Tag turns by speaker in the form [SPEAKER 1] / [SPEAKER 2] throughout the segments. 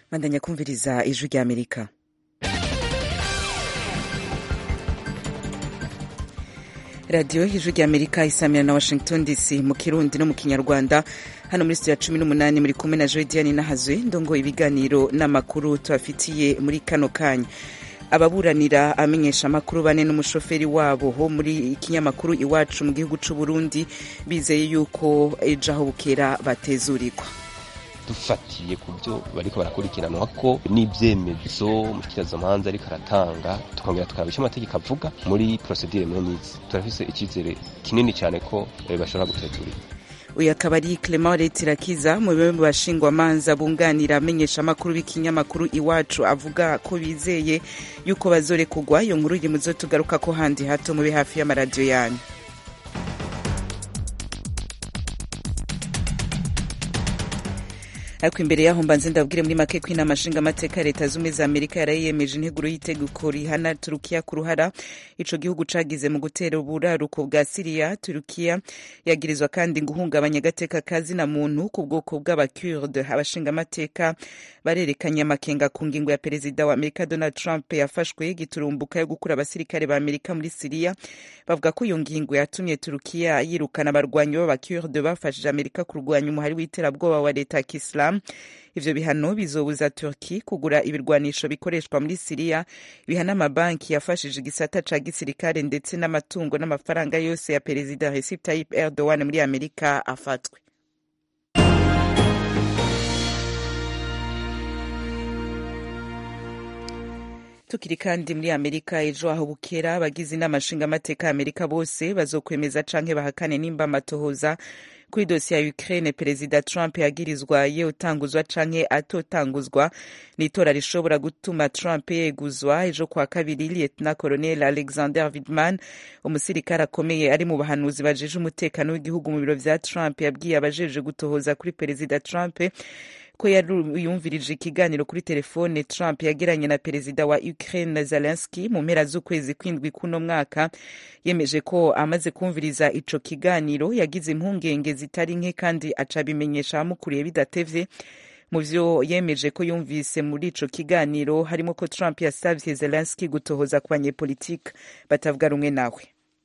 [SPEAKER 1] bandanya kumviriza ijwi rya amerika radiyo y'ijwi rya amerika isamira na washington dc mu kirundi no mu kinyarwanda hano muri studio ya cumi n'umunani muri kumwe na joediani nahazwe ndongo ibiganiro n'amakuru tubafitiye muri kano kanya ababuranira amenyesha amakuru bane n'umushoferi wabo ho muri ikinyamakuru iwacu mu gihugu c'u Burundi bizeye yuko ejo aho bukera batezurirwa
[SPEAKER 2] dufatiye ku byo bariko barakurikiranwa ko n'ivyemezo umushikirizamanza ariko aratanga tukongera tukaraba ico amategeko avuga muri procedure menizi turafise icizere kinini cane ko bashobora gutezurirwa
[SPEAKER 1] uyu akaba ari clement retirakiza mu bimwe mu bashingwamanza bunganira amenyesha amakuru b'ikinyamakuru iwacu avuga ko bizeye yuko bazorekugwa iyo nkuru iri muzo tugaruka ko handi hato mube hafi y'amaradiyo yanyu ariko imbere yaho mbanze ndabwire muri make ko inama nshingamateka ya leta zumwe za amerika yarayiyemeje integuro y'itegeko rihana turukiya ku ruhara ico gihugu cagize mu gutera uburaruko bwa siriya turukiya yagirizwa kandi guhungabanya agateka kazina muntu ku bwoko bw'abakurde abashingamateka barerekanye amakenga ku ngingo ya perezida wa amerika donald trump yafashwe giturumbuka yo gukura abasirikare ba amerika muri siriya bavuga ko iyo ngingo yatumye turukiya yirukana abarwanyi b'abakurde bafashije amerika kurwanya umuhari w'iterabwoba wa leta ya kisilamu ivyo bihano bizobuza turki kugura ibirwanisho bikoreshwa muri siriya bihana amabanki yafashije igisata ca gisirikare ndetse n'amatungo n'amafaranga yose ya perezida recep tayyip erdogan muri amerika afatwe tukiri kandi muri amerika ejo aho bukera abagize inama nshingamateka ya amerika bose bazokwemeza canke bahakane nimba amatohoza kuri dosiye ya Ukraine perezida Trump yagirizwa ye utanguzwa canke atotanguzwa n'itora rishobora gutuma Trump yeguzwa ejo kwa kabiri Lieutenant Colonel Alexander Vindman umusirikare akomeye ari mu bahanuzi bajeje umutekano w'igihugu mu biro vya Trump yabwiye abajeje gutohoza kuri perezida Trump ko yumvirije ikiganiro kuri telefone Trump yagiranye na perezida wa Ukraine Zelensky mu mpera z'ukwezi kwindwi kuno mwaka yemeje ko amaze kumviriza ico kiganiro yagize impungenge zitari nke kandi aca bimenyesha abamukuriye bidatevye mu vyo yemeje ko yumvise muri ico kiganiro harimo ko Trump yasavye Zelensky gutohoza ku banyepolitike batavuga rumwe nawe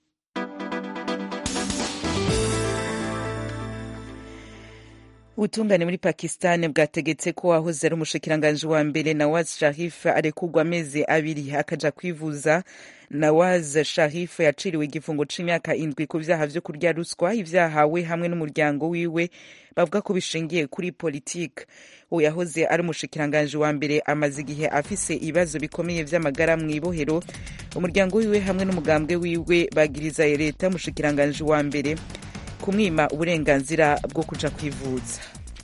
[SPEAKER 1] ubutungane muri pakistan bwategetse ko wahoze ari umushikiranganji wa mbere nawaz sharif arekurwa amezi abiri akaja kwivuza nawaz sharif yaciriwe igifungo c'imyaka indwi ku vyaha vyo kurya ruswa ivyahawe hamwe n'umuryango wiwe bavuga ko bishingiye kuri politike uwo yahoze ari umushikiranganji wa mbere amaze igihe afise ibibazo bikomeye vy'amagara mw'ibohero umuryango wiwe hamwe n'umugambwe wiwe bagiriza leta y'umushikiranganji wa mbere kumwima uburenganzira bwo kuja kwivuza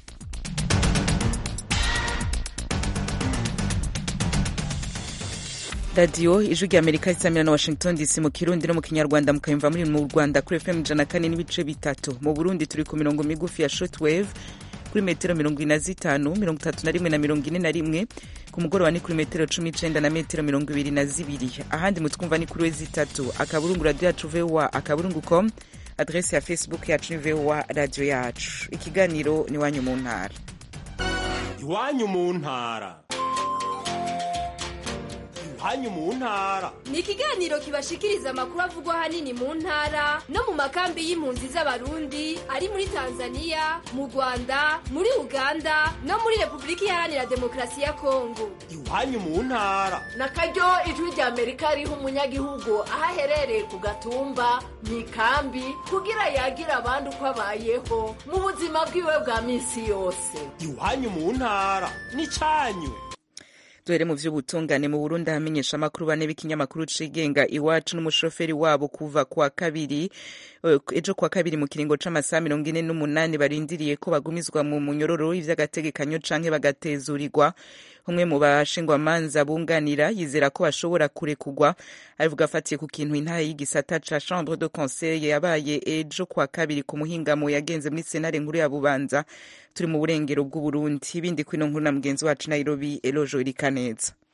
[SPEAKER 1] radiyo ijwi rya amerika isamira na washington dc mu kirundi no mu kinyarwanda mukayumva muri mu rwanda kuri fm ijana kane n'ibice bitatu mu burundi turi ku mirongo migufi ya shortwave kuri metero mirongo ine na zitanu mirongo itatu na rimwe na mirongo ine na rimwe ku mugoroba ni kuri metero cumi n'icenda na metero mirongo ibiri na zibiri ahandi mutwumva ni kuri we zitatu akaburungu radiyo yacu voa akaburungu com adrese ya facebook yacu ni voa radiyo yacu ikiganiro ni iwanyu mu ntara
[SPEAKER 3] iwanyu mu ntara iwanyu mu ntara
[SPEAKER 4] ni ikiganiro kibashikiriza amakuru avugwa ahanini mu ntara no mu makambi y'impunzi z'abarundi ari muri tanzania mu rwanda muri uganda no muri repubulika iharanira demokarasi ya kongo
[SPEAKER 3] iwanyu mu ntara
[SPEAKER 5] na karyo ijwi rya amerika riha umunyagihugu aho aherereye ku gatumba mu ikambi kugira yagire abandi uko abayeho mu buzima bwiwe bwa minsi yose
[SPEAKER 3] iwanyu mu ntara ni canyu
[SPEAKER 1] duhere mu vy'ubutungane mu burundi ahamenyesha amakuru bane b'ikinyamakuru cigenga iwacu n'umushoferi wabo kuva kwa kabiri ejo kwa kabiri mu kiringo c'amasaha mirongo ine n'umunani barindiriye ko bagumizwa mu munyororo ivy'agategekanyo canke bagatezurirwa umwe mu bashingwamanza bunganira yizera ko bashobora kurekugwa abivuga afatiye ku kintu intahe y'igisata ca chambre de conseil yabaye ejo kwa kabiri ku muhingamo yagenze muri senare nkuru ya bubanza turi mu burengero bw'uburundi ibindi kwino nkuru na mugenzi wacu nairobi elojo irikaneza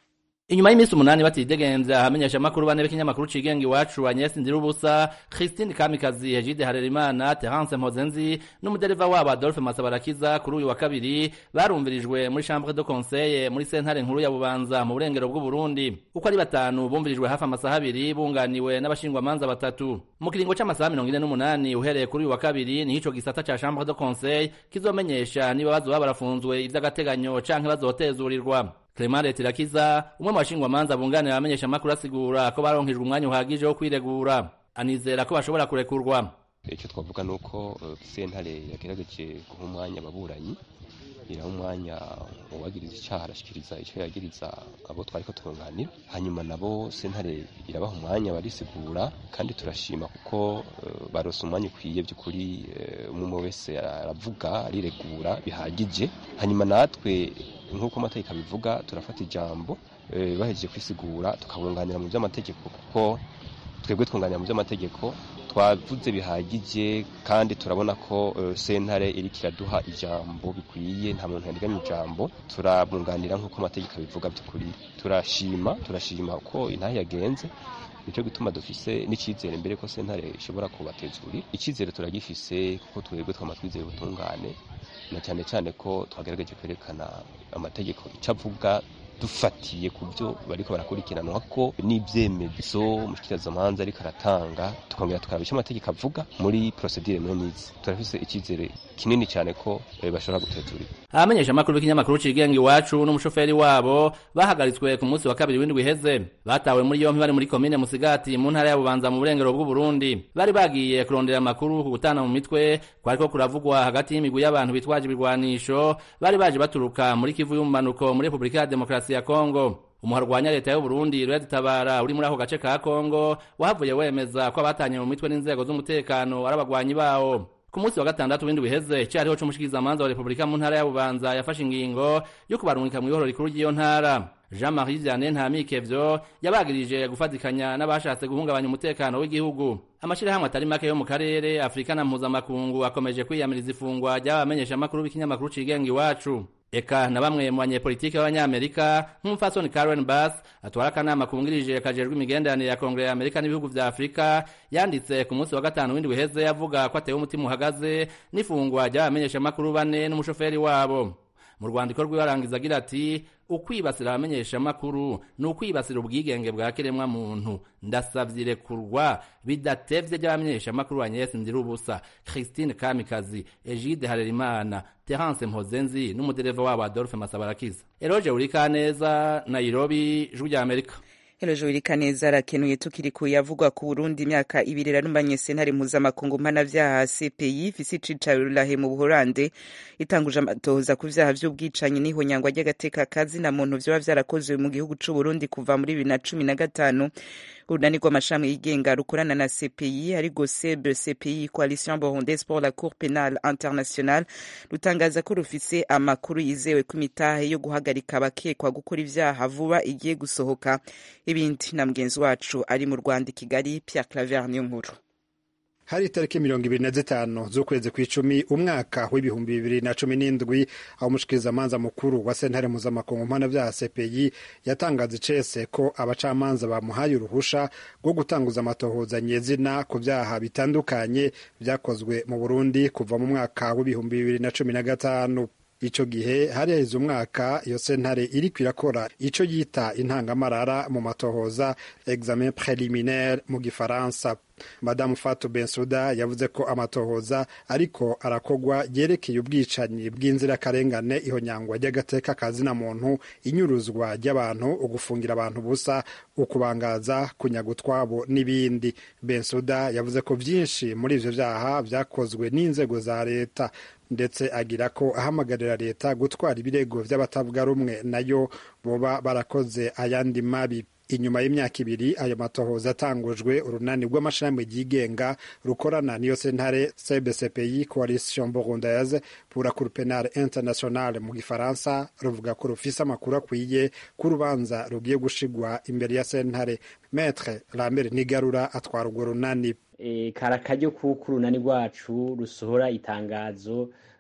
[SPEAKER 6] inyuma y'iminsi umunani batidegenza ahamenyesha amakuru bane b'ikinyamakuru cigenga iwacu Agnes Ndirubusa Christine Kamikazi Egide Harerimana Terence Mpozenzi n'umudereva wabo Adolphe Masabarakiza kuri uyu wa kabiri barumvirijwe muri chambre de conseil muri sentare nkuru ya Bubanza mu burengero bw'u Burundi uko ari batanu bumvirijwe hafi amasaha abiri bunganiwe n'abashingwamanza batatu mu kiringo c'amasaha mirongo ine n'umunani uhereye kuri uyu wa kabiri niho ico gisata ca chambre de conseil kizomenyesha niba bazoba barafunzwe ivy'agateganyo canke bazotezurirwa Clement Letirakiza umwe mu bashingwamanza bunganira abamenyesha amakuru asigura ko baronkejwe umwanya uhagije wo kwiregura anizera ko bashobora kurekurwa
[SPEAKER 2] icyo twavuga ni uko sentare yagerageje guha umwanya ababuranyi iraha umwanya uwagiriza icyaha arashyikiriza icyo yagiriza abo twari ko turunganira hanyuma nabo sentare irabaha umwanya barisigura kandi turashima kuko barose umwanya ukwiye by'ukuri umwe wese aravuga ariregura bihagije hanyuma natwe nk'uko amategeko abivuga turafata ijambo bahejeje kwisigura tukabunganira mu by'amategeko kuko twebwe twunganira mu by'amategeko twavuze bihagije kandi turabona ko sentare iri kiraduha ijambo bikwiye nta muntu yariganya ijambo turabunganira nk'uko amategeko abivuga by'ukuri turashima turashima ko intahe yagenze nicyo gituma dufise n'icyizere mbere ko sentare ishobora kubatezurira icyizere turagifise kuko twebwe twama twizeye ubutungane na cyane cyane ko twagerageje kwerekana amategeko icyo avuga dufatiye ku byo bariko barakurikiranwa ko n'ibyemezo umushikirizamanza ariko aratanga tukongera tukaraba icyo amategeko avuga muri procedure menizi turafise icyizere kinini cyane ko bashobora gutezurira
[SPEAKER 6] abamenyesha amakuru b'ikinyamakuru cigenga iwacu n'umushoferi wabo bahagaritswe ku munsi wa kabiri w'indwi iheze batawe muri yompi bari muri komine musigati mu ntara ya bubanza mu burengero bw'uburundi bari bagiye kurondera amakuru ku gutana mu mitwe kwariko kuravugwa hagati y'imigwi y'abantu bitwaje ibirwanisho bari baje baturuka muri kivu y'umumanuko muri repubulika ya demokarasi ya kongo umuharwanya leta y'u Burundi Red Tabara uri muri ako gace ka Kongo wahavuye wemeza ko abatanye mu mitwe n'inzego z'umutekano ari abagwanyi bawo ku munsi wa gatandatu w'indwi iheze cyariho c'umushikirizamanza wa Repubulika mu ntara ya Bubanza yafashe ingingo yo kubarungika mu ihoro rikuru ry'iyo ntara Jean-Marie Vianney Ntamikevyo yabagirije gufatikanya n'abashatse guhungabanya umutekano w'igihugu amashirahamwe atari make yo mu karere Afrika na mpuzamakungu akomeje kwiyamiriza ifungwa ry'abamenyesha amakuru b'ikinyamakuru cigenga iwacu eka na bamwe mu banyepolitike b'abanyamerika nk'umupfasoni Karen Bass atwara akanama kungirije kajejwe imigenderanire ya kongere ya Amerika n'ibihugu vya Afrika yanditse ku munsi wa gatanu w'indwi uheze avuga ko atewe umutima uhagaze n'ifungwa ry'abamenyesha amakuru bane n'umushoferi wabo mu rwandiko rwiwe arangiza agira ati ukwibasira abamenyesha amakuru ni ukwibasira ubwigenge bwa kiremwa muntu ndasavye irekurwa bidatevye ry'abamenyesha amakuru Agnes Ndirubusa Christine Kamikazi Egide Harerimana Terence Mpozenzi n'umudereva wabo Adolphe Masabarakiza Eroje Urikaneza Nairobi Ijwi rya Amerika
[SPEAKER 1] Hello Kaneza arakenuye tukiri ku yavugwa ku Burundi imyaka ibiri rarumbanye sentare mpuzamakungu mpanavyaha CPI ifise icicaro Rurahe mu Buholande itanguje amatohoza ku vyaha vy'ubwicanyi n'ihonyangwa ry'agateka kazi na muntu vyoba vyarakozwe mu gihugu c'u Burundi kuva muri bibiri na cumi na gatanu urunani rw'amashami yigenga rukorana na CPI ariko SEB CPI Coalition Burundaise pour la Cour Pénale Internationale rutangaza ko rufise amakuru yizewe ko imitahe yo guhagarika abakekwa gukora ivyaha vuba igiye gusohoka ibindi na mugenzi wacu ari mu Rwanda i Kigali Pierre Claver niyo nkuru
[SPEAKER 7] hari itariki mirongo ibiri na zitanu z'ukwezi kw'icumi umwaka w'ibihumbi bibiri na cumi n'indwi aho umushikirizamanza mukuru wa sentare mpuzamakungu mpanavyaha CPI yatangaza icese ko abacamanza bamuhaye uruhusha rwo gutanguza amatohoza nyezina ku vyaha bitandukanye vyakozwe mu Burundi kuva mu mwaka w'ibihumbi bibiri na cumi na gatanu ico gihe hari haheze umwaka iyo sentare iriko irakora ico yita intangamarara mu matohoza examen preliminaire mu gifaransa madamu Fatou Bensouda yavuze ko amatohoza ariko arakogwa yerekeye ubwicanyi bw'inzirakarengane ihonyangwa ry'agateka kazina muntu inyuruzwa ry'abantu ugufungira abantu busa ukubangaza kunyaga utwabo n'ibindi Bensouda yavuze ko vyinshi muri ivyo vyaha vyakozwe n'inzego za leta ndetse agira ko ahamagarira leta gutwara ibirego vy'abatavuga rumwe nayo boba barakoze ayandi mabi inyuma y'imyaka ibiri ayo matohoza atangujwe urunani rw'amashirahamwe ryigenga rukorana niyo sentare cbcpi coalition burundaise pour la cour penale internationale mu gifaransa ruvuga ko rufise amakuru akwiye ko urubanza rugiye gushigwa imbere ya sentare metre lambert nigarura atwara urwo runani
[SPEAKER 8] e, kari akaryo kuko urunani rwacu rusohora itangazo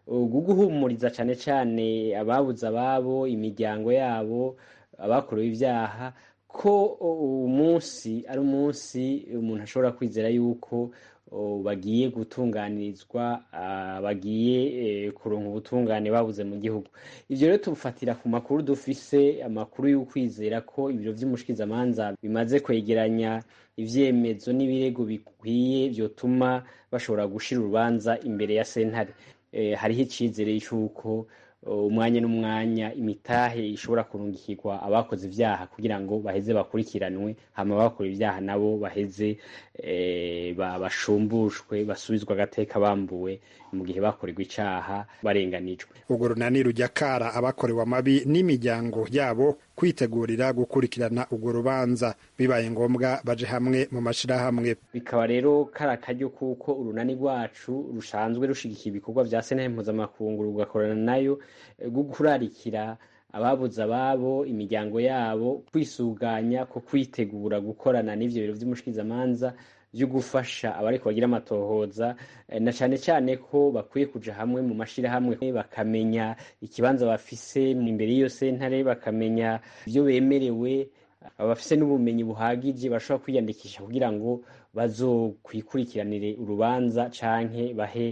[SPEAKER 8] bwo guhumuriza cyane cyane ababuze ababo imiryango yabo abakorewe ibyaha ko umunsi ari umunsi umuntu ashobora kwizera yuko bagiye gutunganirizwa bagiye kuronka ubutungane babuze mu gihugu ibyo rero tufatira ku makuru dufise amakuru y'ukwizera ko ibiro by'umushikirizamanza bimaze kwegeranya ibyemezo n'ibirego bikwiye byotuma bashobora gushira urubanza imbere ya sentare hariho icyizere cy'uko umwanya n'umwanya imitahe ishobora kurungikirwa abakoze ibyaha kugira ngo baheze bakurikiranwe hama abakora ibyaha nabo baheze bashumbushwe basubizwa agateka bambuwe mu gihe bakorerwa icaha barenganijwe
[SPEAKER 7] urwo runani rujya kara abakorewe amabi n'imiryango yabo kwitegurira gukurikirana urwo rubanza bibaye ngombwa baje hamwe mu mashirahamwe
[SPEAKER 8] bikaba rero kari akaryo kuko urunani rwacu rusanzwe rushigikiye ibikorwa vya sentare mpuzamakungu rugakorana nayo rwo kurarikira ababuze ababo imiryango yabo kwisuganya ko kwitegura gukorana n'ivyo biro vy'umushikirizamanza byo gufasha abariko bagira amatohoza na cyane cyane ko bakwiye kuja hamwe mu mashirahamwe bakamenya ikibanza bafise imbere y'iyo sentare bakamenya ibyo bemerewe abafise n'ubumenyi buhagije bashobora kwiyandikisha kugira ngo bazokwikurikiranire urubanza canke bahe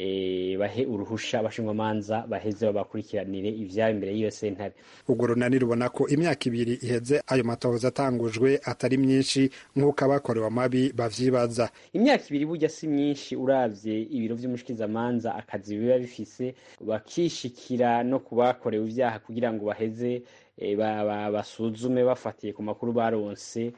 [SPEAKER 8] e, bahe uruhusha abashingwamanza baheze babakurikiranire ivyabo imbere y'iyo sentare
[SPEAKER 7] urwo runani rubona ko imyaka ibiri iheze ayo matohoza atangujwe atari myinshi nk'uko abakorewe amabi bavyibaza
[SPEAKER 8] imyaka ibiri burya si myinshi uravye ibiro vy'umushikirizamanza akazi biba bifise bakishikira no ku bakorewe ivyaha kugira ngo baheze e, basuzume bafatiye ku makuru baronse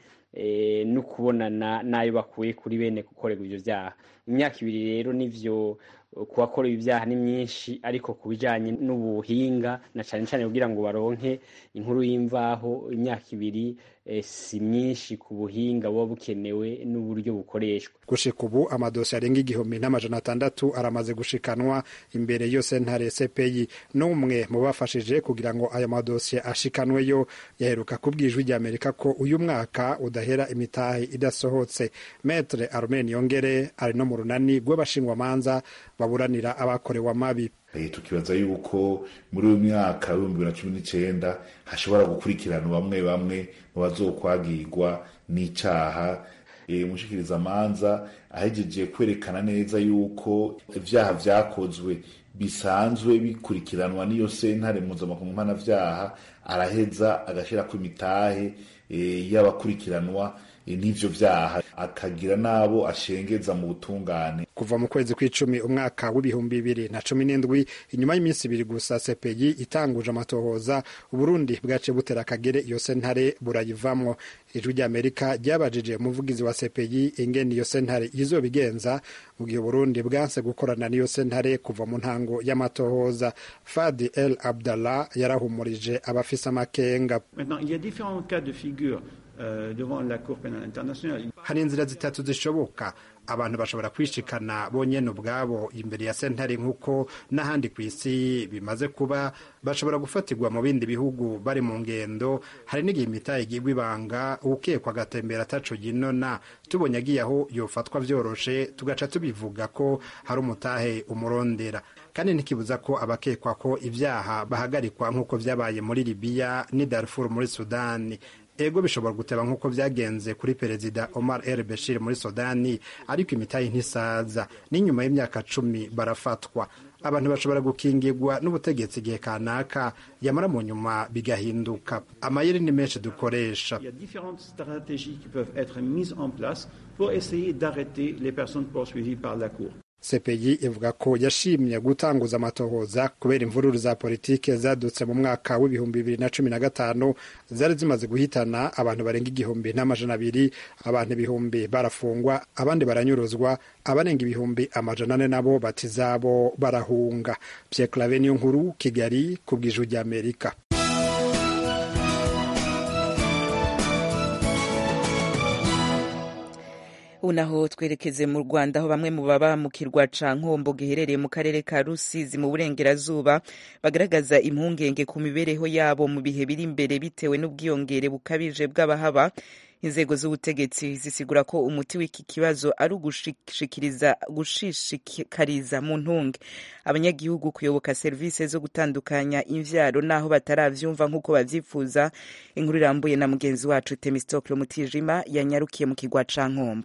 [SPEAKER 8] no kubonana n'ayo bakuye kuri bene gukorerwa ibyo byaha imyaka ibiri rero nivyo ku bakorewe ibyaha ni myinshi ariko ku bijyanye n'ubuhinga na cyane cyane kugira ngo baronke inkuru y'imvaho imyaka ibiri si myinshi ku buhinga buba bukenewe n'uburyo bukoreshwa
[SPEAKER 7] gushika ubu amadosiye arenga igihumbi n'amajana atandatu aramaze gushikanwa imbere yo sentare cpi n'umwe mu bafashije kugira ngo ayo madosiye ashikanweyo yaheruka kubwijwi rya amerika ko uyu mwaka udahera imitahe idasohotse metre armen yongere ari no mu runani rw'abashingwamanza baburanira abakorewe amabi
[SPEAKER 9] tukibaza yuko muri uyu mwaka w'ibihumbi bibiri na cumi n'icyenda hashobora gukurikirana bamwe bamwe mu bazokwagirwa n'icaha umushikirizamanza ahejeje kwerekana neza yuko ibyaha vyakozwe bisanzwe bikurikiranwa n'iyo sentare mpuzamakungu mpanavyaha araheza agashyirako imitahe y'abakurikiranwa n'ivyo vyaha akagira n'abo ashengeza mu butungane
[SPEAKER 7] kuva mu kwezi kw'icumi umwaka w'ibihumbi bibiri na cumi n'indwi inyuma y'iminsi ibiri gusa sepeyi itanguje amatohoza uburundi bwaciye butera akagere iyo sentare burayivamwo ijwi ry'amerika ryabajije umuvugizi wa sepeyi ingene iyo sentare izobigenza mu gihe uburundi bwanse gukorana n'iyo sentare kuva mu ntango y'amatohoza fadi el abdallah yarahumurije abafise amakenga hari inzira zitatu zishoboka abantu bashobora kwishikana bonyene ubwabo imbere ya sentare nk'uko n'ahandi ku isi bimaze kuba bashobora gufatirwa mu bindi bihugu bari mu ngendo hari n'igihe imitahe igirwa ibanga ukekwa agatembera ataco ginona tubonye agiye aho yofatwa vyoroshe tugaca tubivuga ko hari umutahe umurondera kandi ntikibuza ko abakekwa ko ibyaha bahagarikwa nk'uko vyabaye muri libiya n'i darfur muri sudani ego bishobora guteba nk'uko byagenze kuri perezida Omar El Bashir muri Sudani ariko imitahe ntisaza n'inyuma y'imyaka cumi barafatwa abantu bashobora gukingirwa n'ubutegetsi igihe kanaka yamara mu nyuma bigahinduka amayeri ni menshi dukoresha CPI ivuga ko yashimye gutanguza amatohoza kubera imvururu za politike zadutse mu mwaka w'ibihumbi bibiri na cumi na gatanu zari zimaze guhitana abantu barenga igihumbi n'amajana abiri abantu ibihumbi barafungwa abandi baranyuruzwa abarenga ibihumbi amajana ane nabo bati zabo barahunga Pierre Claver niyo nkuru Kigali ku bw'ijwi ry'Amerika
[SPEAKER 1] unaho twerekeze mu rwanda aho bamwe mu baba mu kirwa ca nkombo giherereye mu karere ka rusizi mu burengerazuba bagaragaza impungenge ku mibereho yabo mu bihe biri imbere bitewe n'ubwiyongere bukabije bw'abahaba inzego z'ubutegetsi zisigura ko umuti w'iki kibazo ari ugushikiriza gushishikariza mu ntunge abanyagihugu kuyoboka serivisi zo gutandukanya imvyaro naho bataravyumva nk'uko bavyifuza inkuru irambuye na mugenzi wacu temistokle mutijima yanyarukiye mu kigwa ca nkombo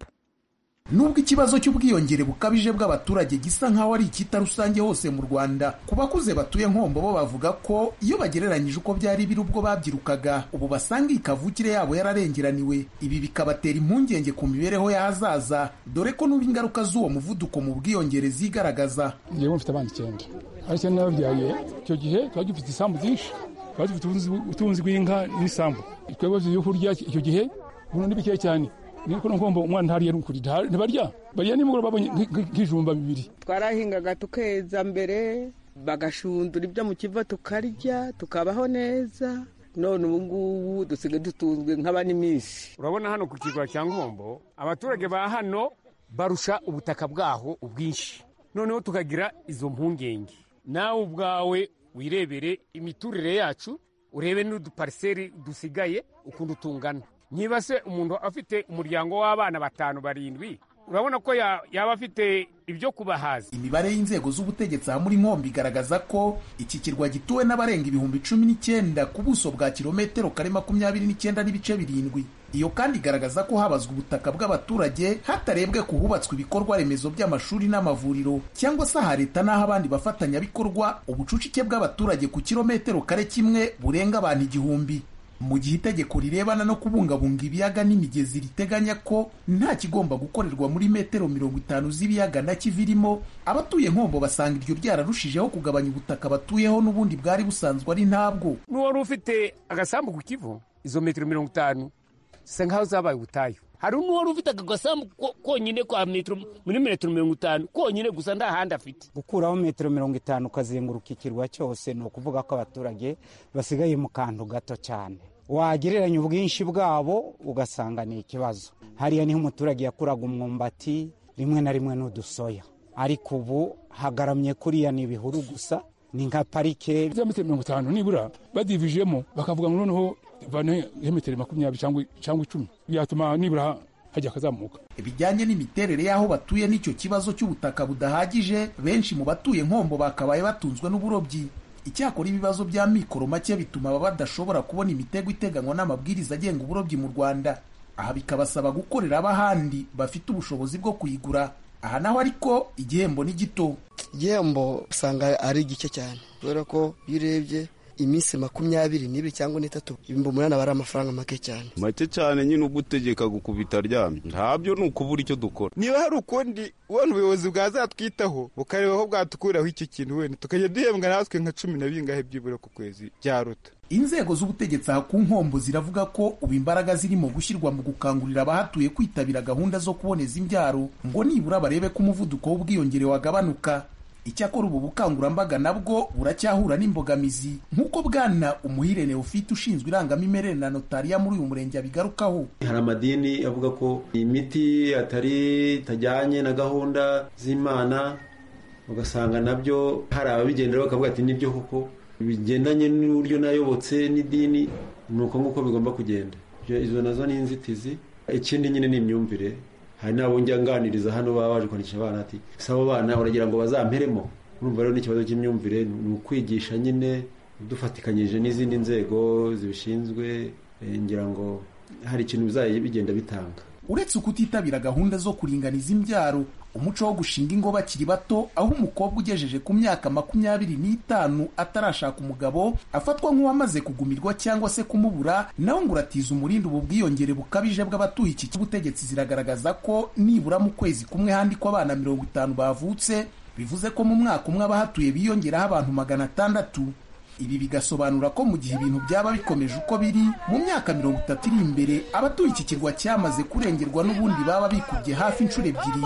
[SPEAKER 10] nubwo ikibazo cy'ubwiyongere bukabije bw'abaturage gisa nk'aho ari icyita rusange hose mu rwanda ku bakuze batuye nkombo bo bavuga ko iyo bagereranyije uko byari biri ubwo babyirukaga ubu basanga iyi kavukire yabo yararengeraniwe ibi bikabatera impungenge ku mibereho y'ahazaza dore ko n'ubu ingaruka z'uwo muvuduko mu bwiyongere zigaragaza
[SPEAKER 11] njyewe mfite abana icyenda ari icyenda nababyaye icyo gihe twari dufite isambu byinshi twari dufite ubutunzi bw'inka n'isambu twebwe byo kurya icyo gihe ubu ni bikeya cyane niko ngomba umwana ntariye n'ukuri ntibarya barya nimugoroba babonye nk'ijumba bibiri
[SPEAKER 12] twarahingaga tukeza mbere bagashundura ibyo mu kiva tukarya tukabaho neza none ubu ngubu dusigaye dutunzwe nk'abaniminsi
[SPEAKER 13] urabona hano ku kirwa cya nkombo abaturage ba hano barusha ubutaka bwaho ubwinshi noneho tukagira izo mpungenge nawe ubwawe wirebere imiturire yacu urebe n'udupariseri dusigaye ukuntu tungana niba se umuntu afite umuryango w'abana batanu barindwi urabona ko yaba afite ibyo kubahaza
[SPEAKER 10] imibare y'inzego z'ubutegetsi aha muri nkombo igaragaza ko iki kirwa gituwe n'abarenga ibihumbi cumi n'icyenda ku buso bwa kilometero kare makumyabiri n'icyenda n'ibice birindwi iyo kandi igaragaza ko habazwa ubutaka bw'abaturage hatarebwe ku hubatswe ibikorwa remezo by'amashuri n'amavuriro cyangwa se aha leta n'aho abandi bafatanyabikorwa ubucucike bw'abaturage ku kilometero kare kimwe burenga abantu igihumbi mu gihe itegeko rirebana no kubungabunga ibiyaga n'imigezi riteganya ko nta kigomba gukorerwa muri metero mirongo itanu z'ibiyaga na kivirimo abatuye nkombo basanga iryo ryararushijeho kugabanya ubutaka batuyeho n'ubundi bwari busanzwe ari ntabwo
[SPEAKER 13] n'uwari ufite agasambu ku kivu izo metero mirongo itanu zisa nk'aho zabaye ubutayu hari n'uwari ufite aka gasambu konyine kwa metero muri metero mirongo itanu konyine gusa nta handi afite
[SPEAKER 14] gukuraho metero mirongo itanu ukazenguruka ikirwa cyose ni ukuvuga ko abaturage basigaye mu kantu gato cyane wagereranya ubwinshi bwabo ugasanga ni ikibazo hariya niho umuturage yakuraga umwumbati rimwe na rimwe n'udusoya ariko ubu hagaramye kuriya ni ibihuru gusa ni nka parike
[SPEAKER 11] za metero mirongo itanu nibura badivijemo bakavuga ngo noneho vane metero makumyabiri cyangwa icumi byatuma nibura hajya akazamuka
[SPEAKER 10] ibijyanye n'imiterere y'aho batuye n'icyo kibazo cy'ubutaka budahagije benshi mu batuye nkombo bakabaye batunzwe n'uburobyi icyakora ibibazo bya mikoro make bituma baba badashobora kubona imitego iteganywa n'amabwiriza agenga uburobyi mu rwanda aha bikabasaba gukorera ab'ahandi bafite ubushobozi bwo kuyigura aha naho ariko igihembo ni gito
[SPEAKER 15] igihembo usanga ari gike cyane kubera ko iyo urebye iminsi makumyabiri n'ibiri cyangwa n'itatu ibihumbi umunani aba ari amafaranga make cyane
[SPEAKER 16] make cyane nyine ugutegeka gukubita aryamye ntabyo ni ukubura icyo dukora
[SPEAKER 17] niba hari ukundi ubona ubuyobozi bwazatwitaho bukareba aho bwatukuraho icyo kintu wenda tukajya duhembwa natwe nka cumi na bingahe byibura ku kwezi byaruta
[SPEAKER 10] inzego z'ubutegetsi aha ku nkombo ziravuga ko ubu imbaraga zirimo gushyirwa mu gukangurira abahatuye kwitabira gahunda zo kuboneza imbyaro ngo nibura barebe ko umuvuduko w'ubwiyongere wagabanuka icyakora ubu bukangurambaga nabwo buracyahura n'imbogamizi nk'uko bwana umuhire neofite ushinzwe irangamimerere na notariya muri uyu murenge abigarukaho
[SPEAKER 18] hari amadini avuga ko imiti atari itajyanye na gahunda z'imana ugasanga nabyo hari ababigendera bakavuga ati nibyo koko bigendanye n'uburyo nayobotse n'idini ni uko nguko bigomba kugenda izo nazo ni inzitizi ikindi nyine ni imyumvire hari n'abo njya nganiriza hano baba baje kwandikisha abana ati si abo bana uragira ngo bazamperemo urumva rero n'ikibazo cy'imyumvire ni ukwigisha nyine dufatikanyije n'izindi nzego zibishinzwe ngira ngo hari ikintu bizajya bigenda bitanga
[SPEAKER 10] uretse kutitabira gahunda zo kuringaniza imbyaro umuco wo gushinga ingo bakiri bato aho umukobwa ugejeje ku myaka makumyabiri n'itanu atarashaka umugabo afatwa nk'uwamaze kugumirwa cyangwa se kumubura nawe ngo uratiza umurindi ubu bwiyongere bukabije bw'abatuye iki cy'ubutegetsi ziragaragaza ko nibura mu kwezi kumwe handikwa abana mirongo itanu bavutse bivuze ko mu mwaka umwe abahatuye biyongeraho abantu magana atandatu ibi bigasobanura ko mu gihe ibintu byaba bikomeje uko biri mu myaka mirongo itatu iri imbere abatuye iki kirwa cyamaze kurengerwa n'ubundi baba bikubye hafi inshuro ebyiri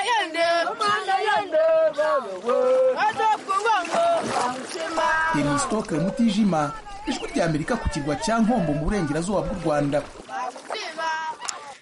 [SPEAKER 10] demisitoke mutijima ijwi rya amerika ku kirwa cya nkombo mu burengerazuba bw'u rwanda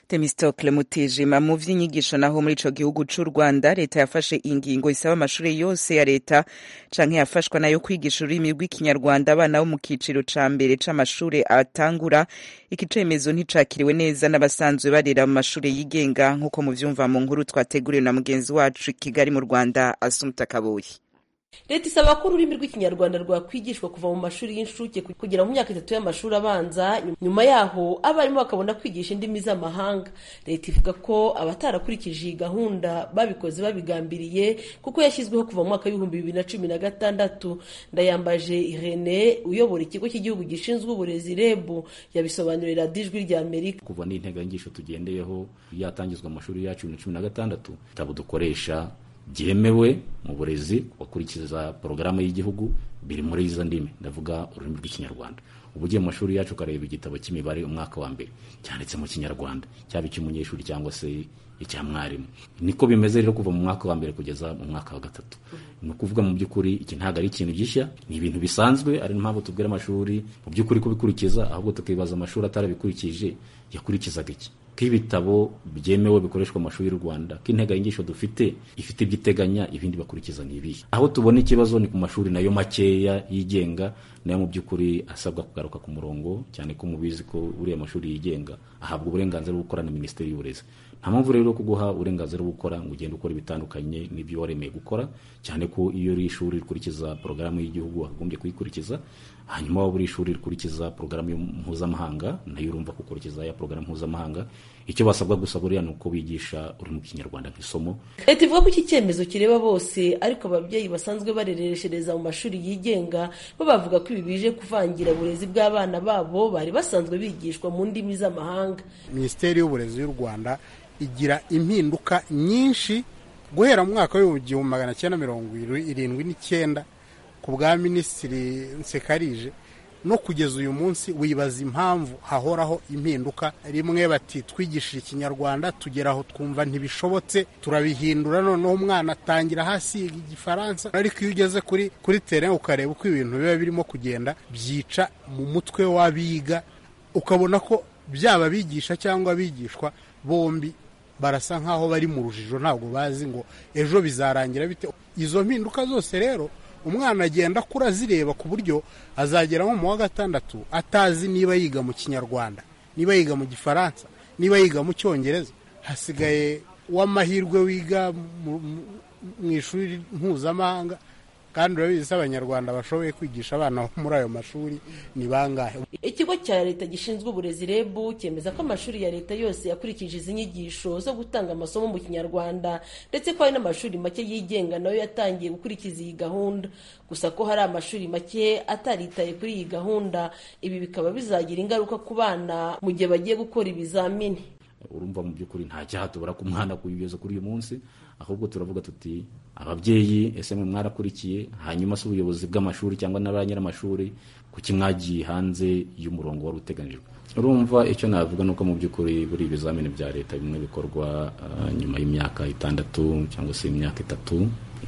[SPEAKER 1] Temistocle Mutijima mu vy'inyigisho naho muri ico gihugu c'u Rwanda leta yafashe ingingo isaba amashure yose ya leta canke yafashwa nayo kwigisha ururimi rw'ikinyarwanda abana bo mu kiciro ca mbere c'amashure atangura iki cemezo nticakiriwe neza n'abasanzwe barera mu mashure yigenga nk'uko muvyumva mu nkuru twateguriwe na mugenzi wacu i Kigali mu Rwanda Asumta Kaboyi
[SPEAKER 19] leta isaba ko ururimi rw'ikinyarwanda rwakwigishwa kuva mu mashuri y'incuke kugera mu myaka itatu y'amashuri abanza nyuma yaho abarimu bakabona kwigisha indimi z'amahanga leta ivuga ko abatarakurikije iyi gahunda babikoze babigambiriye kuko yashyizweho kuva mu mwaka w'ibihumbi bibiri na cumi na gatandatu ndayambaje irene uyobora ikigo cy'igihugu gishinzwe uburezi reb yabisobanurira dijwi rya amerika
[SPEAKER 20] kuva n'integanyigisho tugendeyeho yatangizwa mu mashuri yacu bibiri na cumi na gatandatu ibitabo dukoresha byemewe mu burezi bakurikiza porogaramu y'igihugu biri muri izo ndimi ndavuga ururimi rw'ikinyarwanda uba ugiye mu mashuri yacu ukareba igitabo cy'imibare umwaka wa mbere cyanditse mu kinyarwanda cyaba icy'umunyeshuri cyangwa se icya mwarimu niko bimeze rero kuva mu mwaka wa mbere kugeza mu mwaka wa gatatu ni ukuvuga mu by'ukuri iki ntabwo ari ikintu gishya ni ibintu bisanzwe ari mpamvu tubwira amashuri mu by'ukuri kubikurikiza ahubwo tukibaza amashuri atarabikurikije yakurikizaga iki ko ibitabo byemewe bikoreshwa mu mashuri y'u Rwanda ko integanyigisho dufite ifite ibyo iteganya ibindi bakurikiza ni ibihe aho tubona ikibazo ni ku mashuri nayo makeya yigenga nayo mu by'ukuri asabwa kugaruka ku murongo cyane ko mubizi ko uriya mashuri yigenga ahabwa uburenganzira bwo gukora na minisiteri y'uburezi nta mpamvu rero yo kuguha uburenganzira bwo gukora ngo ugende ukora ibitandukanye n'ibyo waremeye gukora cyane ko iyo uri ishuri rikurikiza porogaramu y'igihugu wakagombye kuyikurikiza hanyuma waba uri ishuri rikurikiza porogaramu mpuzamahanga nayo urumva gukurikiza ya porogaramu mpuzamahanga icyo basabwa gusa buriya ni uko bigisha ururimi rw'ikinyarwanda nk'isomo
[SPEAKER 19] leta ivuga ko iki cyemezo kireba bose ariko ababyeyi basanzwe barereshereza mu mashuri yigenga bo bavuga ko ibi bije kuvangira uburezi bw'abana babo bari basanzwe bigishwa mu ndimi z'amahanga
[SPEAKER 21] minisiteri y'uburezi y'u rwanda igira impinduka nyinshi guhera mu mwaka w'igihumbi magana cyenda mirongo irindwi n'icyenda ku bwa minisitiri nsekarije no kugeza uyu munsi wibaza impamvu hahoraho impinduka rimwe bati twigishije ikinyarwanda tugera aho twumva ntibishobotse turabihindura noneho umwana atangira hasi yiga igifaransa ariko iyo ugeze kuri kuri tere ukareba uko ibintu biba birimo kugenda byica mu mutwe w'abiga ukabona ko byaba abigisha cyangwa abigishwa bombi barasa nk'aho bari mu rujijo ntabwo bazi ngo ejo bizarangira bite izo mpinduka zose rero umwana agenda akura azireba ku buryo azagera nko mu wa gatandatu atazi niba yiga mu kinyarwanda niba yiga mu gifaransa niba yiga mu cyongereza hasigaye w'amahirwe wiga mu ishuri mpuzamahanga kandi urabizi ko abanyarwanda bashoboye kwigisha abana muri ayo mashuri ni bangahe
[SPEAKER 19] ikigo cya leta gishinzwe uburezi reb cyemeza ko amashuri ya leta yose yakurikije izi nyigisho zo gutanga amasomo mu kinyarwanda ndetse ko hari n'amashuri make yigenga nayo yatangiye gukurikiza iyi gahunda gusa ko hari amashuri make ataritaye kuri iyi gahunda ibi bikaba bizagira ingaruka ku bana mu gihe bagiye gukora ibizamini
[SPEAKER 20] urumva mu by'ukuri nta cyaha tubura ku mwana kuyigeza kuri uyu munsi ahubwo turavuga tuti ababyeyi ese mwe mwarakurikiye hanyuma se ubuyobozi bw'amashuri cyangwa na ba nyir'amashuri kuki mwagiye hanze y'umurongo wari uteganijwe urumva icyo navuga ni uko mu by'ukuri buri ibizamini bya leta bimwe bikorwa nyuma y'imyaka itandatu cyangwa se imyaka itatu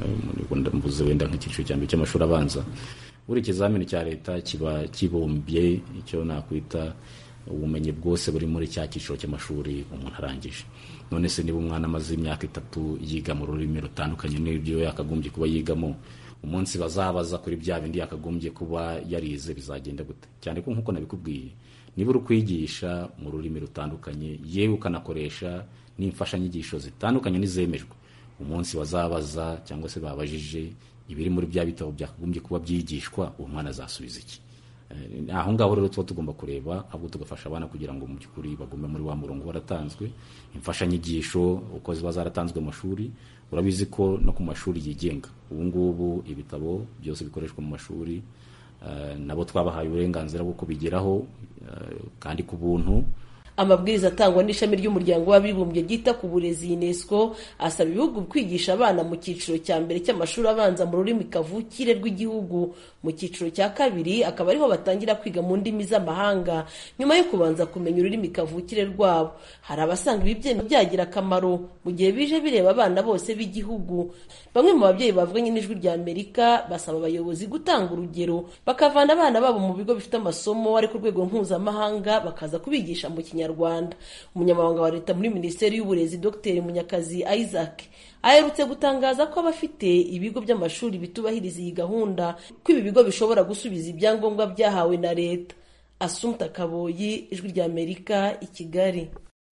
[SPEAKER 20] mvuze wenda nk'icyiciro cya mbere cy'amashuri abanza buri ikizamini cya leta kiba kibumbye icyo nakwita ubumenyi bwose buri muri cya cyiciro cy'amashuri umuntu arangije none se niba umwana amaze imyaka itatu yiga mu rurimi rutandukanye n'ibyo yakagombye kuba yigamo umunsi bazabaza kuri bya bindi yakagombye kuba yarize bizagenda gute cyane ko nk'uko nabikubwiye niba uri kwigisha mu rurimi rutandukanye yewe ukanakoresha n'imfashanyigisho zitandukanye n'izemejwe umunsi bazabaza cyangwa se babajije ibiri muri bya bitabo byakagombye kuba byigishwa uwo mwana azasubiza iki aho ngaho rero tuba tugomba kureba ahubwo tugafasha abana kugira ngo mu by'ukuri bagume muri wa murongo waratanzwe imfashanyigisho uko ziba zaratanzwe mu mashuri urabizi ko no ku mashuri yigenga ubu ngubu ibitabo byose bikoreshwa mu mashuri nabo twabahaye uburenganzira bwo kubigeraho kandi ku buntu
[SPEAKER 19] amabwiriza atangwa n'ishami ry'umuryango w'abibumbye ryita ku burezi unesco asaba ibihugu kwigisha abana mu cyiciro cya mbere cy'amashuri abanza mu rurimi kavukire rw'igihugu mu cyiciro cya kabiri akaba ariho batangira kwiga mu ndimi z'amahanga nyuma yo kubanza kumenya ururimi kavukire rwabo hari abasanga ibi byemezo byagira akamaro mu gihe bije bireba abana bose b'igihugu bamwe mu babyeyi bavuganye n'ijwi rya amerika basaba abayobozi gutanga urugero bakavana abana babo mu bigo bifite amasomo ari ku rwego mpuzamahanga bakaza kubigisha mu kinyarwanda kinyarwanda umunyamabanga wa leta muri minisiteri y'uburezi dr munyakazi isaac aherutse gutangaza ko abafite ibigo by'amashuri bitubahiriza iyi gahunda ko ibi bigo bishobora gusubiza ibyangombwa byahawe na leta asumta kaboyi ijwi ry'amerika i kigali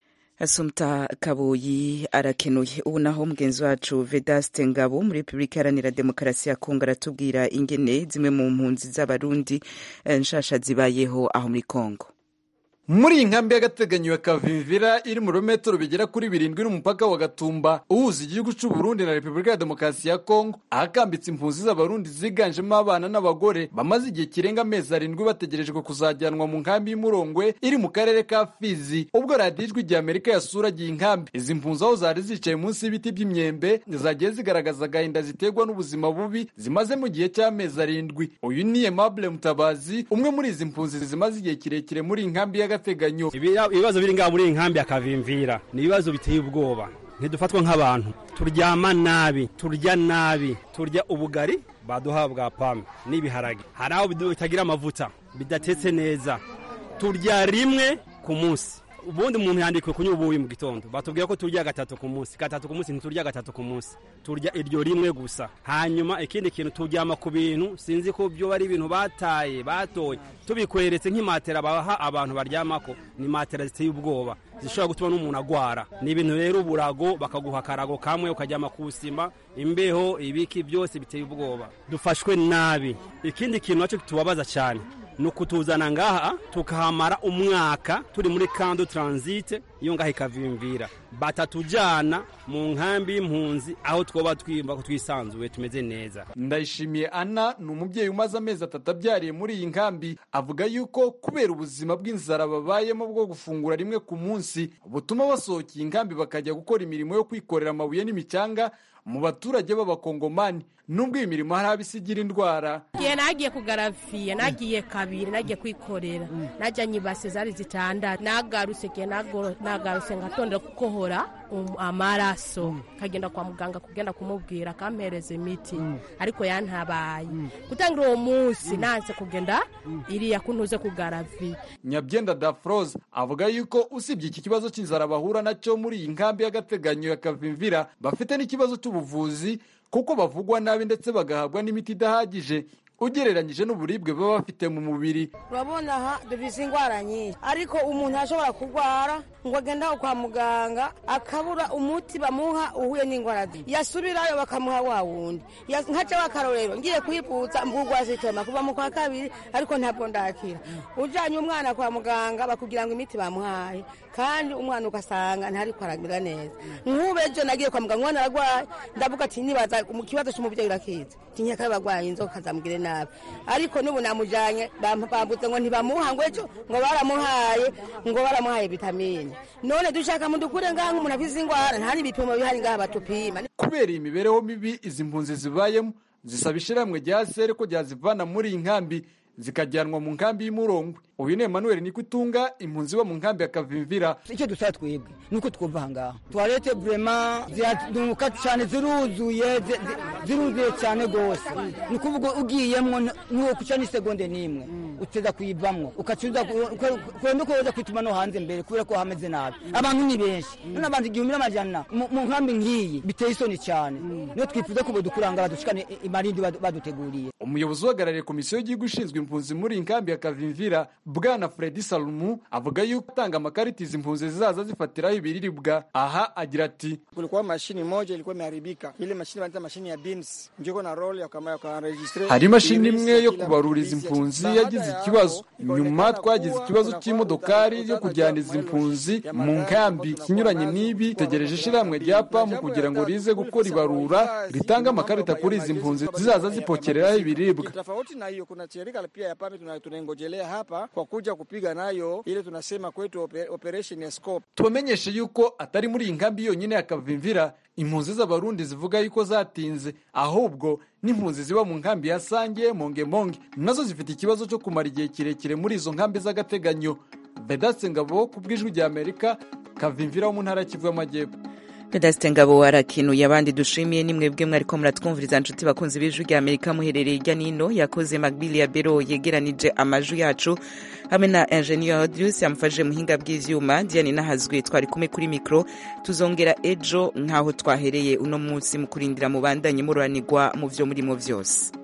[SPEAKER 1] asumta kaboyi arakenuye ubu naho mugenzi wacu vedaste ngabo muri repubulika iharanira demokarasi ya kongo aratubwira ingene zimwe mu mpunzi z'abarundi nshasha zibayeho aho muri kongo
[SPEAKER 4] muri iyi nkambi y'agateganyo ya kavimvira iri mu birometero bigera kuri birindwi n'umupaka wa gatumba uhuza igihugu cy'u Burundi na repubulika ya demokarasi ya kongo ahakambitse impunzi z'abarundi ziganjemo abana n'abagore bamaze igihe kirenga amezi arindwi bategerejwe kuzajyanwa mu nkambi y'umurongwe iri mu karere ka fizi ubwo radiyo ijwi rya amerika yasuragiye inkambi izi mpunzi aho zari zicaye munsi y'ibiti by'imyembe zagiye zigaragaza agahinda ziterwa n'ubuzima bubi zimaze mu gihe cy'amezi arindwi uyu ni aimable mutabazi umwe muri izi mpunzi zimaze igihe kirekire muri iyi nkambi y'agateganyo
[SPEAKER 22] ibibazo biri ngaha muri iyi nkambi ya kavimvira ni ibibazo biteye ubwoba ntidufatwa nk'abantu turyama nabi turya nabi turya ubugari baduha bwa pame n'ibiharage hari aho bitagira amavuta bidatetse neza turya rimwe ku munsi ubundi umuntu yandikiwe kunywa ubuyi mu gitondo batubwira ko turya gatatu ku munsi gatatu ku munsi ntiturya gatatu ku munsi turya iryo rimwe gusa hanyuma ikindi kintu turyama ku bintu sinzi ko byo ari ibintu bataye batoye tubikweretse nk'imatera baha abantu baryamako ni matera ziteye ubwoba zishobora gutuma n'umuntu agwara ni ibintu rero uburago bakaguha akarago kamwe ukaryama ku sima imbeho ibiki byose biteye ubwoba dufashwe nabi ikindi kintu nacyo tubabaza cyane ni ukutuzana ngaha tukahamara umwaka turi muri kando taransite iyo ngaha ikavimvira batatujyana mu nkambi y'impunzi aho twaba twiyumva ko twisanzuye tumeze neza
[SPEAKER 4] ndayishimiye ana ni umubyeyi umaze amezi atatu abyariye muri iyi nkambi avuga yuko kubera ubuzima bw'inzara babayemo bwo gufungura rimwe ku munsi butuma basohokeye inkambi bakajya gukora imirimo yo kwikorera amabuye n'imicanga mu baturage b'abakongomani nubwo iyi mirimo hari abisigira indwara
[SPEAKER 23] igihe nagiye kugaraviye nagiye kabiri nagiye kwikorera najyanye ibase zari zitandatu nagarutse igihe nagarutse ngatondera gukohora amaraso kagenda kwa muganga kugenda kumubwira akampereza imiti ariko yantabaye gutangira uwo munsi nanse kugenda iriya kuntuze kugaraviye
[SPEAKER 4] nyabyenda dafroze avuga yuko usibye iki kibazo cy'inzara bahura nacyo muri iyi nkambi y'agateganyo ya kavimvira bafite n'ikibazo cy'ubuvuzi kuko bavugwa nabi ndetse bagahabwa n'imiti idahagije ugereranyije n'uburibwe baba bafite mu mubiri
[SPEAKER 24] urabona aha dufite indwara nyinshi ariko umuntu ashobora kurwara ngo agende aho kwa muganga akabura umuti bamuha uhuye n'indwara ze yasubirayo bakamuha wa wundi nkaca w'akarorero ngiye kwivutsa mbugwa zitema kuva mu kwa kabiri ariko ntabwo ndakira ujyanye umwana kwa muganga bakubwira ngo imiti bamuhaye kandi umwana ugasanga ntariko aragira neza nk'ubu ejo nagiye kwa muganga umwana ararwaye ndavuga ati nibaza mu kibazo cy'umubyeyi urakizi tinyaka barwaye inzoka zamugire nabi ariko n'ubu namujyanye bambutse ngo ntibamuha ngo ejo ngo baramuhaye ngo baramuhaye vitamine none dushaka mudukure ngaha nk'umuntu afize indwara nta n'ibipimo bihari ngaha batupima
[SPEAKER 4] kubera iyi mibereho mibi izi mpunzi zibayemo zisaba ishyirahamwe rya sere ko ryazivana muri iyi nkambi zikajyanwa mu nkambi y'umurongwe uyu ni Emmanuel Nikutunga impunzi bo mu nkambi ya Kavimvira
[SPEAKER 25] icyo dusaba twebwe nuko twumva ahangaha tuwarete vrema ziraduka cyane ziruzuye ziruzuye cyane rwose ni ukuvuga ugiyemwo nuwo kuca n'isegonde n'imwe uteza kuyivamwo ukacuza kwenda uko woza kwituma no hanze mbere kubera ko hameze nabi abantu ni benshi none abantu igihumbi n'amajana mu nkambi nk'iyi biteye isoni cyane niyo twifuza ko bodukurangara dushikane imarindi baduteguriye
[SPEAKER 4] umuyobozi uhagarariye komisiyo y'igihugu ishinzwe impunzi muri iyi nkambi ya Kavimvira bwana Fredi Salumu avuga yuko atanga amakarita izi mpunzi zizaza zifatiraho ibiriribwa aha agira ati
[SPEAKER 26] kulikuwa mashini moja ilikuwa imeharibika ile mashini wanaita mashini ya beans njiko na roll ya kama ya registre
[SPEAKER 4] hari imashini imwe yo kubaruriza impunzi yagize ikibazo nyuma twagize ikibazo cy'imodokari yo kujyana izi mpunzi mu nkambi kinyuranye n'ibi tegereje ishyirahamwe rya pamu kugira ngo rize gukora ibarura ritanga amakarita kuri izi mpunzi zizaza zipokereraho ibiribwa
[SPEAKER 26] tofauti na hiyo kuna shirika pia ya PAMI tunaingojelea hapa kwa kuja kupiga nayo ile tunasema kwetu operation ya scope.
[SPEAKER 4] Tubamenyeshe yuko atari muri iyi nkambi yonyine ya Kavimvira impunzi z'abarundi zivuga yuko zatinze ahubwo n'impunzi ziba mu nkambi ya Sange Monge Monge nazo zifite ikibazo cyo kumara igihe kirekire muri izo nkambi z'agateganyo. Vedaste Ngabo ku bw'ijwi rya Amerika Kavimvira wo mu ntara ya Kivu y'Amajyepfo.
[SPEAKER 1] Vedaste Ngabo arakinuye abandi dushimiye ni mwebwe mwariko muratwumviriza nshuti bakunzi b'ijwi rya Amerika muherereye hirya nino yakoze Magbili ya Bero yegeranije amaju yacu hamwe na Engineer Audius yamufashije muhinga bw'ivyuma Diane Nahazwe twari kumwe kuri mikro tuzongera ejo nkaho twahereye uno munsi mu kurindira mubandanye mururanirwa mu vyo murimo vyose